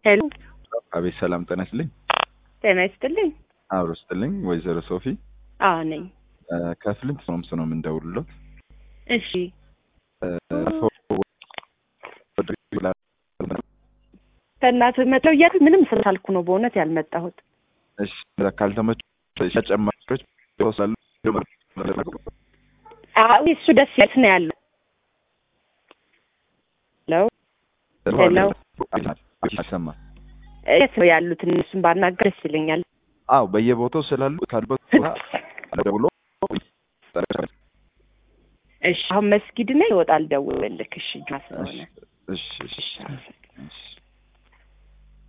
ሄሎ አቤት ሰላም ጤና ይስጥልኝ። ጤና ይስጥልኝ። አብሮ ይስጥልኝ። ወይዘሮ ሶፊ አዎ ነኝ። ከፍልንት ሶምስ ነው የምንደውልሎት። እሺ ከእናትህ መጥለው እያሉ ምንም ስላልኩ ነው በእውነት ያልመጣሁት። እሺ ካልተመቹ ተጨማሪዎች ይወስዳሉ። አዎ እሱ ደስ ያለት ነው ያለው። ሄሎ ሄሎ አሰማ የት ነው ያሉት? እነሱን ባናገር ደስ ይለኛል። አዎ በየቦታው ስላሉ ካሉበት ቦታ ደውሎ እሺ አሁን መስጊድ ነኝ፣ ይወጣል። ደውልልክ። እሺ ጁማ ስለሆነ እሺ እሺ እሺ